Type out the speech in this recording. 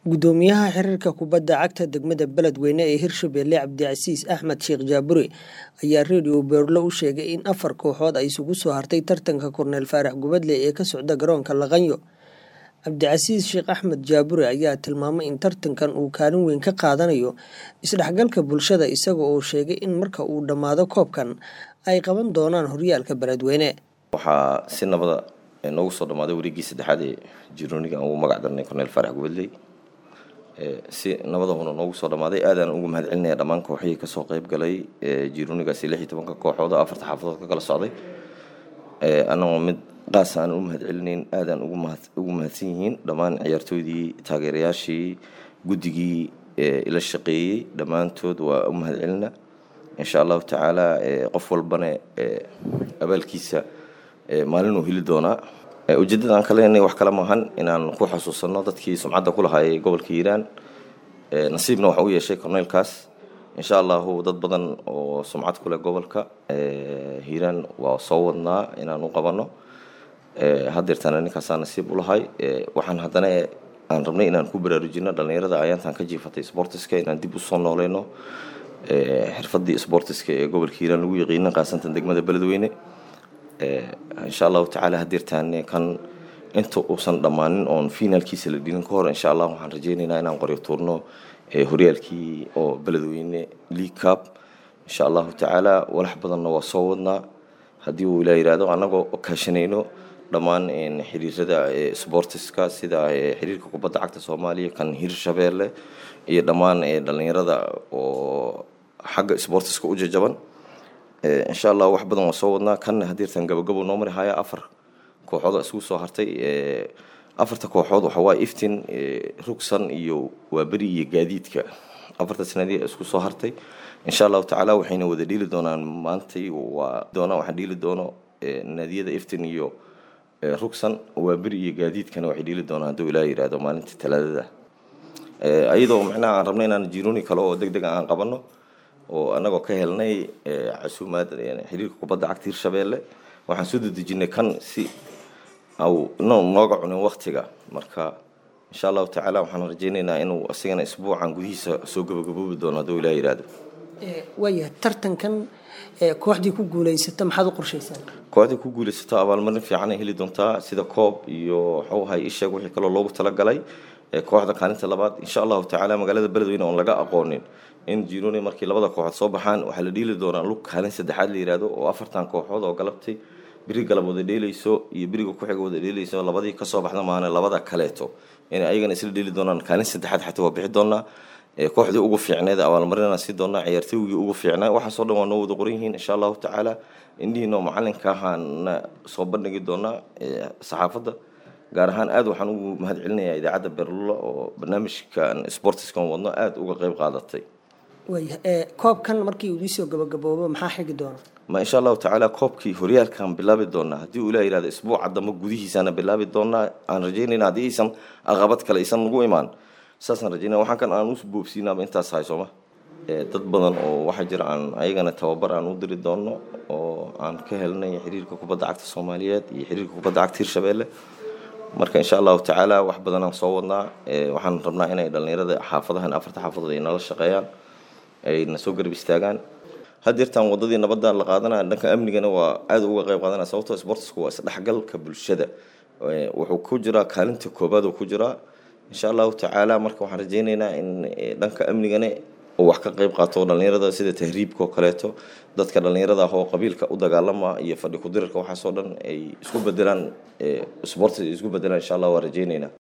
gudoomiyaha xiriirka kubadda cagta degmada beledweyne ee hirshabelle cabdicasiis axmed sheekh jaabure ayaa redio beerlo u sheegay in afar kooxood ay isugu soo hartay tartanka korneel faarax gubadle ee ka socda garoonka laqanyo cabdicasiis sheekh axmed jaabure ayaa tilmaamay in tartankan uu kaalin weyn ka qaadanayo isdhexgalka bulshada isaga oo sheegay in marka uu dhammaado koobkan ay qaban doonaan horyaalka beledweyne waxaa si nabada noogu soo dhammaaday wareeggii saddexaad ee jirooniga aan ugu magac darnay korneel faarax gubadley si nabadahuna noogu soo dhammaaday aadaan ugu mahad celinaya dhammaan kooxihii kasoo qayb galay jiroonigaasi lix iyo tobanka kooxood oo afarta xaafadood ka kala socday annagoo mid qaas aan u mahad celinayn aadaan ugu mahadsan yihiin dhammaan ciyaartooydii taageerayaashii guddigii ila shaqeeyey dhammaantood waa u mahad celina insha allahu tacaala qof walbana abaalkiisa maalinuu heli doonaa ujeeddadaan ka leenay wax kale maahan inaan ku xasuusanno dadkii sumcadda ku lahaayay gobolka hiiraan nasiibna waxa u yeeshay korneylkaas insha allahu dad badan oo sumcad ku leh gobolka hiiraan waa soo wadnaa inaan u qabanno hadeertana ninkaasaa nasiib u lahay waxaan haddana aan rabnay inaan ku baraarujino dhallinyarada ayaantan ka jiifatay sportiska inaan dib usoo nooleyno xirfadii sportiska ee gobolka hiiraan lagu yaqiina qaasantan degmada beledweyne insha allahu tacaala hadeertaan kan inta uusan dhammaanin oon finaalkiisa la dhilin ka hor insha allah waxaan rajeynaynaa inaan qoryo tuurno horyaalkii oo beledweyne league cup insha allahu tacaala walax badanna waa soo wadnaa haddii uu ilaa yihahdo annagoo kaashanayno dhammaan xiriirada sportiska sida xiriirka kubadda cagta soomaaliya kan hirshabeelle iyo dhammaan dhallinyarada oo xagga sportiska u jajaban insha allah wax badan waa soo wadnaa kan hadeertan gabagabo noo mari haya afar kooxood isugu soo hartay afarta kooxood waxa waaye iftin rugsan iyo waaberi iyo gaadiidka afarta sanadii isku soo hartay insha allahu tacaala waxayna wada dhiili doonaan maantay waa doonaan waxaan dhiili doono naadiyada iftin iyo rugsan waaberi iyo gaadiidkana waxay dhiili doonaan hadduu ilaa yihahdo maalinta talaadada ayadoo macnaha aan rabnay inaan jirooni kale oo deg deg aan qabanno oo annagoo ka helnay casuumaad xiriirka kubadda cagta hirshabeelle waxaan soo dedejinay kan si au nooga cunin waktiga marka insha allahu tacaala waxaan rajeynaynaa inuu asigana isbuucan gudihiisa soo gabagaboobi doono hadduu ilaa yihahdo waayahay tartankan kooxdii ku guuleysata maxaad u qorshaysaan kooxdii ku guulaysato abaalmarin fiican ay heli doontaa sida koob iyo waxuu ahay isheeg wixii kaloo loogu talagalay kooxda kaalinta labaad insha allahu tacaala magaalada beledweyne oon laga aqoonin in jironi markii labada kooxood soo baxaan waxaa la dhiili doonaa lug kaalin saddexaad la yihahdo oo afartan kooxood oo galabtay biri galab wada dheeleyso iyo biriga ku-xiga wada dheeleyso labadii kasoo baxda maana labada kaleeto inay ayagana isla dheeli doonaan kaalin saddexaad xataa waa bixi doonaa kooxdii ugu fiicneed abaalmarinana sii doonaa ciyaartooygii ugu fiicnaa waxaasoo dhan waa noo wada qoran yihiin insha allahu tacaala indhihiinoo macalinka ahaana soo bandhigi doonaa saxaafadda gaar ahaan aad waxaan ugu mahad celinayaa idaacadda berlulo oo barnaamijkan sportiskan wadno aada uga qeyb qaadatay waaya koobkan markii uu iisoo gabagaboobo maxaa xigi doona ma insha allahu tacaala koobkii horyaalkaan bilaabi doonaa haddii uu ilaa yihahdo isbuuca dambe gudihiisana bilaabi doonaa aan rajeynayna haddii aysan aqabad kale aysan nagu imaan saasaan rajeynaya waxaan kan aan u boobsiinaaba intaas hay sooma dad badan oo waxaa jira aan ayagana tababar aan u diri doono oo aan ka helnay xiriirka kubadda cagta soomaaliyeed iyo xiriirka kubadda cagta hirshabeelle marka insha allahu tacaala wax badan aan soo wadnaa waxaan rabnaa inay dhallinyarada xaafadahan afarta xaafadood ay nala shaqeeyaan ayna soo garab istaagaan hadeertaan wadadii nabadda la qaadanaya dhanka amnigana waa aada uga qayb qaadanaya sababtoo sportsku waa isdhexgalka bulshada wuxuu ku jiraa kaalinta koobaad oo ku jiraa insha allahu tacaala marka waxaan rajeynaynaa in dhanka amnigana oo wax ka qayb qaato dhallinyarada sida tahriibka oo kaleeto dadka dhallinyarada ah oo qabiilka u dagaalama iyo fadhi ku-dirirka waxaasoo dhan ay isku bedelaan sports isku bedelaan insha allah waa rajeynaynaa